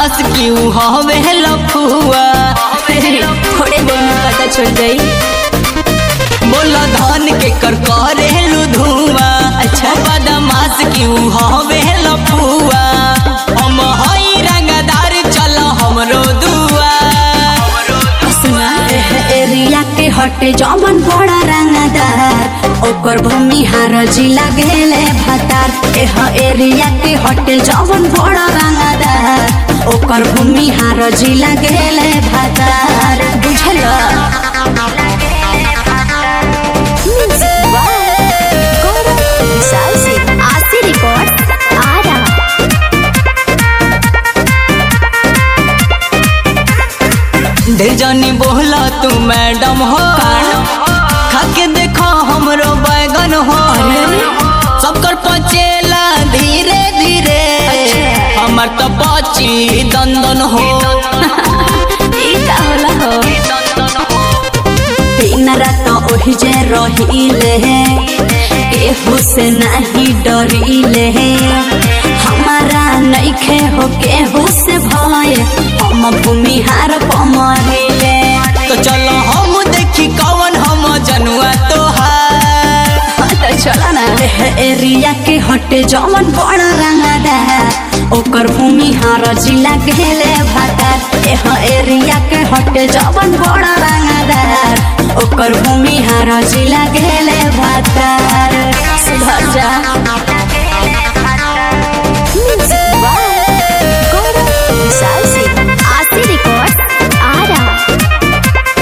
बदमाश क्यों हवे लफुआ थोड़े देर में पता चल जाई बोला धान के कर करेलू धुआं अच्छा बदमाश क्यों हवे लफुआ हम हई रंगदार चल हमरो दुआ सुना एरिया के हटे जमन बड़ा रंगदार ओकर भूमि हार जिला गेले भतार एह एरिया के हटे जमन बड़ा रंगदार ओकर भूमि हार जिला गेले भतार बुझल आशी रिकॉर्ड आ रहा ढेर जानी बोला तू मैडम हो खाके देखो हमरो बैगन हो सबकर पचेला धीरे धीरे हमर तो पची दंदन हो ई का होला हो दिन रात ओहि जे रहिले केहू से नहीं डरिले हमारा नइखे हो केहू से भय हम भूमिहार पमरिले तो चलो हम देखी कौन हम जनुआ तोहार तो चला ना एह एरिया के हटे जमन बड़ा रंगदार ओकर भूमिहार जिला गेले भातार एह एरिया के हटे जमन बड़ा रंगदार ओकर भूमिहार जिला गेले भातार सुधर जा आशी रिकॉर्ड आ रहा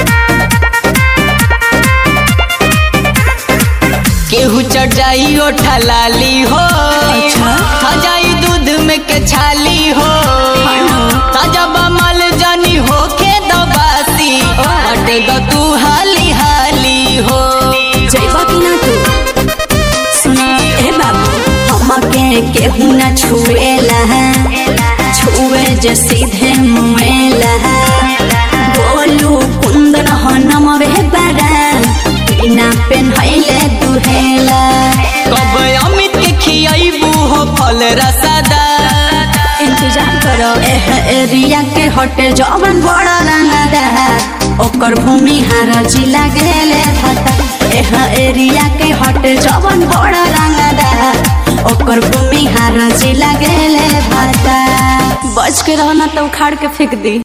केहू चढ़ जाई ओठा लाली हो खा जाई दूध में के छाली हो ताजा बमल जानी हो के दबासी हटे दो तू हाली हाली हो जइबा कि ना तू सुना ए बाबू हमके केहू ना छुएला छुए जे सीधे मुएला बोलू कुंदन हो नमवे बड़ा बिना पेन्हैले दुहेला कब अमित के खियाबू हो फल रसदा इंतजार करो एह एरिया के हटे जवन बड़ा रंगदार ओकर भूमि हार जिला गेले भता एह एरिया के हटे जवन बड़ा रंगदार ओकर भूमि हार जिला गेले भता बच के रहना तो उखाड़ के फेंक दी